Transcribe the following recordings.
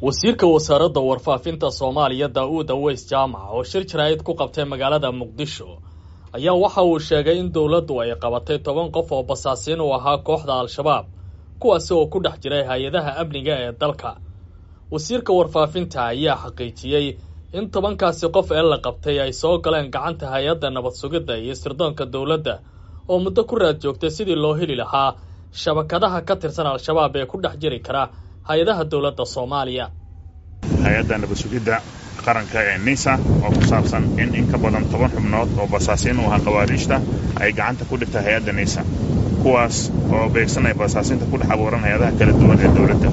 wasiirka wasaaradda warfaafinta soomaaliya daa-uud aweys jaamac oo shir jaraa'id ku qabtay magaalada muqdisho ayaa waxa uu sheegay in dowladdu ay qabatay toban qof oo basaasiin u ahaa kooxda al-shabaab kuwaasi oo ku dhex jiray hay-adaha amniga ee dalka wasiirka warfaafinta ayaa xaqiijiyey in tobankaasi qof ee la qabtay ay soo galeen gacanta hay-adda nabad sugidda iyo sirdoonka dowladda oo muddo ku raad joogtay sidii loo heli lahaa shabakadaha ka tirsan al-shabaab ee ku dhex jiri kara hay-adaha dowladda soomaaliya hay-adda nabad sugidda qaranka ee nisa oo ku saabsan in in ka badan toban xubnood oo basaasiin u ahaa khawaariijta ay gacanta ku dhigtay hay-adda nisa kuwaas oo beegsanaya basaasiinta ku dhex abuuran hay-adaha kala duwan ee dowladda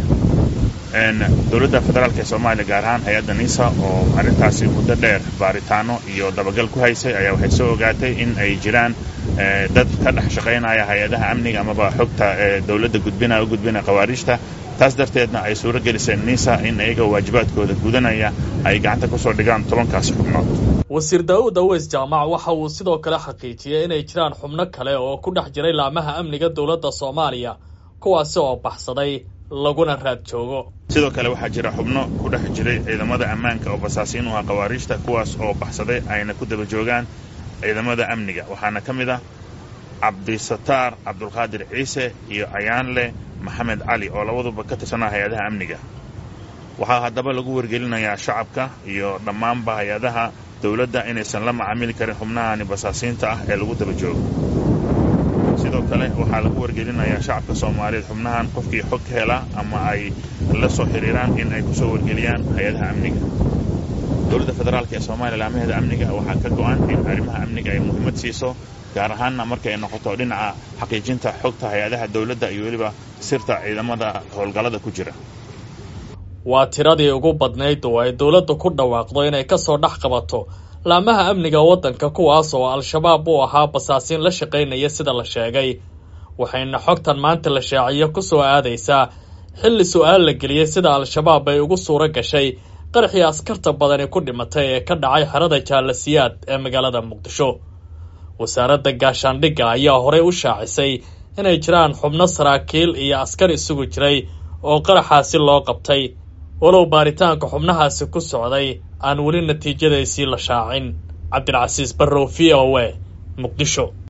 dowladda federaalk ee soomaaliya gaar ahaan hay-adda nisa oo arrintaasi muddo dheer baaritaano iyo dabagal ku haysay ayaa waxay soo ogaatay in ay jiraan dad ka dhex shaqaynaya hay-adaha amniga amaba xogta dowladda gudbinaya u gudbinaya khawaariijta taas darteedna ay suuro geliseen nisa in iyaga waajibaadkooda gudanaya ay gacanta kusoo dhigaan tobankaasi xubnood wasiir daa-uud aweys jaamac waxa uu sidoo kale xaqiijiyey inay jiraan xubno kale oo ku dhex jiray laamaha amniga dowladda soomaaliya kuwaasi oo baxsaday laguna raad joogo sidoo kale waxaa jira xubno ku dhex jiray ciidamada ammaanka oo basaasiin u ahaa khawaariijta kuwaas oo baxsaday ayna ku daba joogaan ciidamada amniga waxaana ka mid ah cabdisataar cabdulqaadir ciise iyo ayaanle maxamed cali oo labaduba ka tirsanaa hay-adaha amniga waxaa haddaba lagu wargelinayaa shacabka iyo dhammaanba hay-adaha dowladda inaysan la macaamili karin xubnahani basaasiinta ah ee lagu daba joogo sidoo kale waxaa lagu wargelinayaa shacabka soomaaliyeed xubnahan qofkii xog ka hela ama ay la soo xiriiraan in ay kusoo wargeliyaan hay-adaha amniga dowladda federaalk ee soomaaliya laamaheeda amniga waxaa ka go-an in arrimaha amniga ay muhiimad siiso gaar ahaanna marka ay noqoto dhinaca xaqiijinta xogta hay-adaha dowladda iyo weliba sirta ciidamada howlgallada ku jira waa tiradii ugu badnayd oo ay dowladdu ku dhawaaqdo inay ka soo dhex qabato laamaha amniga waddanka kuwaas oo al-shabaab u ahaa basaasiin la shaqaynaya sida la sheegay waxayna xogtan maanta la shaaciyo ku soo aadaysaa xilli su-aal la geliyey sida al-shabaab ay ugu suuro gashay qaraxii askarta badani ku dhimatay ee ka dhacay xerada jaalasiyaad ee magaalada muqdisho wasaaradda gaashaandhigga ayaa horey u shaacisay inay jiraan xubno saraakiil iyo askar isugu jiray oo qaraxaasi loo qabtay walow baaritaanka xubnahaasi ku socday aan weli natiijadaysii la shaacin cabdilcasiis barrow v o e muqdisho